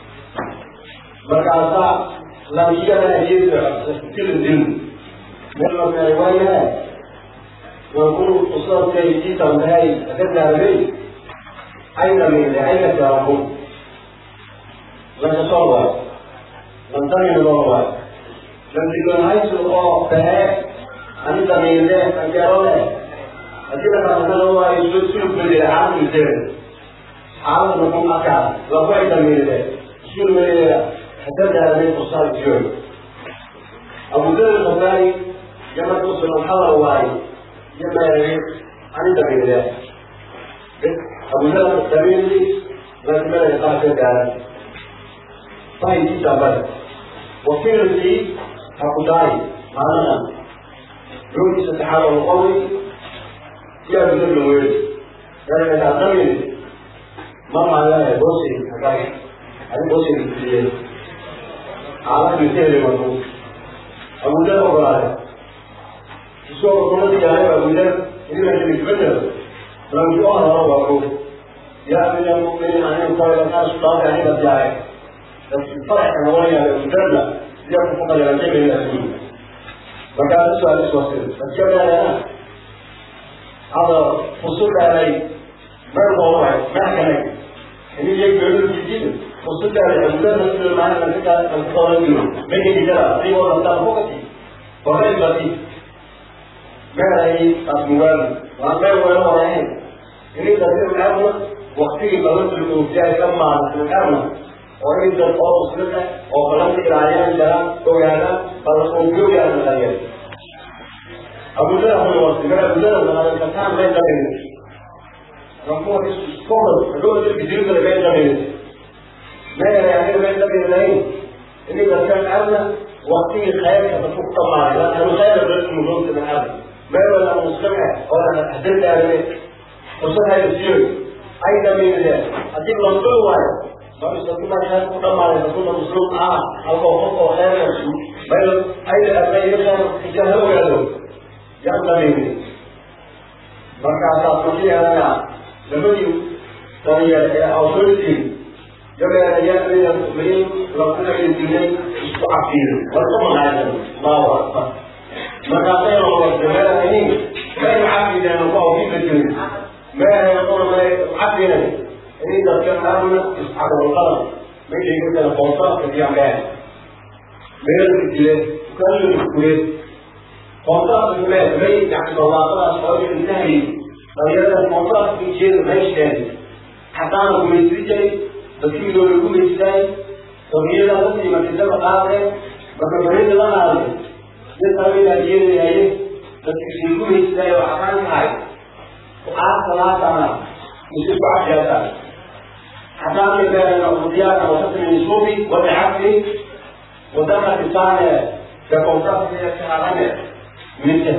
مركزها لم يجد كل الدين من في روايه ويقول أصول كي تنتهي أتبنى ربي أين من أين تركون لن تصور لن تمن الله لم تكن حيث الله فهي أنت من الله فكر الله أكيد كان هو يسلسل بالعالم الزين عالم نقوم أكاد لقيت من الله شو من الله حتى هذه القصة اليوم أبو ذر الغفاري لما توصل الحضر واي لما يريد أنت من الله أبو ذر الغفاري لكن ما يقع في الدار طيب تسابق وكيل لي حقداي معنا روحي ستحاول القوي يا بدر الويل يعني تعتمد ما معناه بوسي حكاي هذه بوسي الكتير على مثال المطلوب أبو ذر وقال يسوع كل جاي أبو ذر إذا كان يتبدل لم يقال هو أبو يا من المؤمنين أن يقال الناس طاغي عن الجاي faraxa noqonaya mudarna siyaa ku faqayaan jamiila adduun markaa su'aal iswasir adjamaana hada fusudaanay meel booray maxkanay ini yegbeedu jijin fusudaanay mudarna sidoo maana ninka alkooladiyo megi jira ayagoo dhantaan fogati horey bati meelay asmugaan waa meel weelo horeyn ini dadin arna waktigii balantul oogjaay ka maartay arna oo in dad oo muslima oo balanta ilaayaan jiraan ogaadaan bala oogyoogyaana dhaliyay abudada hore wasigara abudada naqadankataan may dhamin rakuwa iskobol adoo dadka jirkada may dhamin meelay aniga may dhamin lahayn ini dadkan arna waktigii khayrka dadku ku dhamaaday laanu khayra dadku mudoogta min arna meel wala muslima oo hadadaadane fursad hayda siiyo ay dhameeyeen haddii la soo waayo marka kuma khayr ku dhamaaday kuna muslim ah halka qof oo khayr meel ay dhameeyeen ijaha ogaado yaa dhameeyeen marka taas waxay ahayd labadii daliya ee awsoortii jabeena yaa mu'miniin la kuna yidinay isku cafiir wala ma haadan Allahu akbar marka aynu wajahana ini may cafiidana ku awfiika jirin ما يقول ما عقلا إن إذا كان أمن يسحب القلم ما يجي يقول لك قوصات في عمال ما يجي كل الكويت قوصات في المال ما يجي يعني الله تعالى أصحاب النهي فهذا القوصات في جيل ما يشتري حتى أنا كويت رجعي بس يقولوا لكم يشتري فهي لا تسمى ما تسمى قاعدة بس فريد الله هذا يسمى إلى جيل هاي بس يقولوا يشتري وحكام هاي وقعد ثلاثة يصير بعد جلسات حتى بين العبوديات وسط النسوبي والعقل ودخل لسان كقوصات في الشهرانة مثل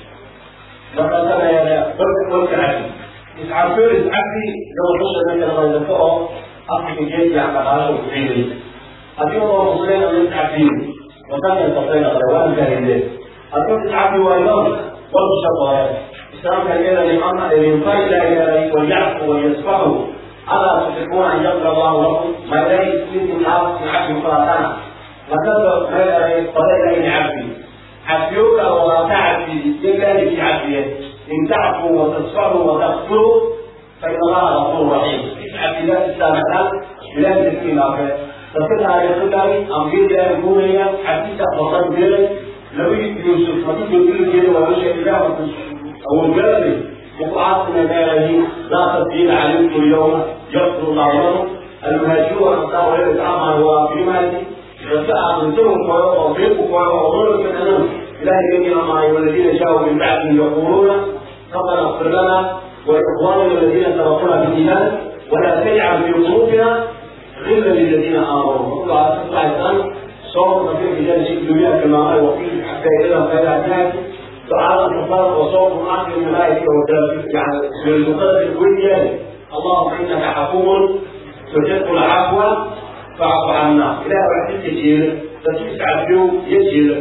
مثلا يا برد والكعبي يسعفون العقل لو حصل من الغيظة أصل جيد على غاية وفيري أتيم الله مسلمين من التعبير وكان يستطيع الغيوان كهذه أتيم التعبير والنظر والشطائر إسلام كان لأن الإنسان لا إله ويعفو ويصفحوا ألا تحبون أن يغفر الله لكم ما لا يمكن الحق من عبد فراتنا وكذا ما لا قضاء إلى عبدي عفيوك ولا تعفي إلا في عفية إن تعفوا وتصفحوا وتغفروا فإن الله غفور رحيم عفي لا تستامحنا بلا تسكين آخر تصلها يقول أمير لا يكون هي حديثة وصل بيري لو يوسف ما تيجي كل جيل ويوشك الله أو الجلد وقعت من هذه لا تبديل علمكم اليوم يغفر الله لكم المهاجرون والأنصار غير الأعمى هو في مالي فسأل منتهم وأطيقوا وأظلوا من أنهم إلهي الذين معي والذين جاءوا من بعدهم يقولون ربنا اغفر لنا ولإخواننا الذين سبقونا بالإيمان ولا تجعل في قلوبنا غلا للذين آمنوا الله الآن صوم في رجال الدنيا كما قال وفيه حتى إذا فلا تعالى الكفار وصوت عقل الملائكة يعني بالمقدس الكلية اللهم إنك عفو تحب العفو فاعف عنا إلى بعد تجير تسوس عفو يجير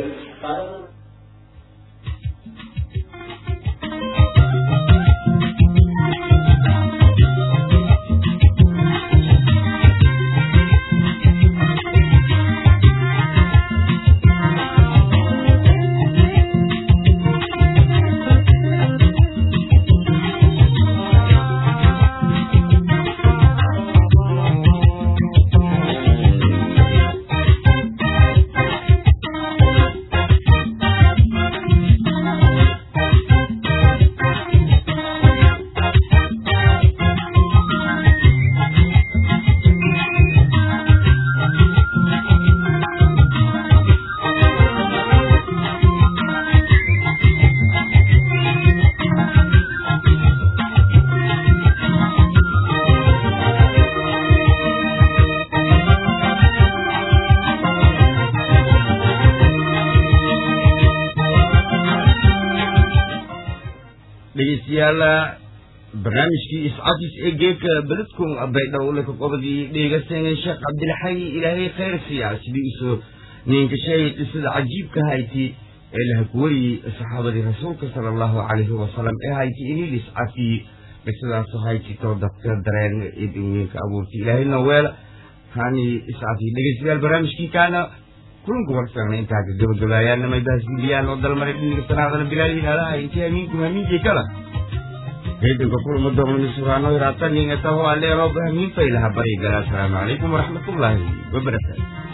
dhegeystayaal barnaamijkii iscafis ee geedka beledkum baydhowle ka qobadii dheegasanay sheekh cabdilxay ilaahay khayr siiya sidii usoo ninka sheegay sida cajiibka hayti ee laha kuwariyey saxaabadii rasuulka sala allahu calayhi wasalam ee hayti inil iscafiye qisadaasoo hayti too dadka dareen idinweynka abuurtay ilaahayna weela hani iscafi dhegeystayaal barnaamijkii kaana kulanka warfeegna intaa ka gabagabaayaan namay baasgiliyaan oo dalmaray dhiniga sanaadana bilaaliin alaha intii hamiinku hamiinkay kala reedinka kulama doomani suraano hiraatan yingataho aleero hamiin faylaha bari galaa asalaamu calaykum waraxmatullaahi wabarakaatu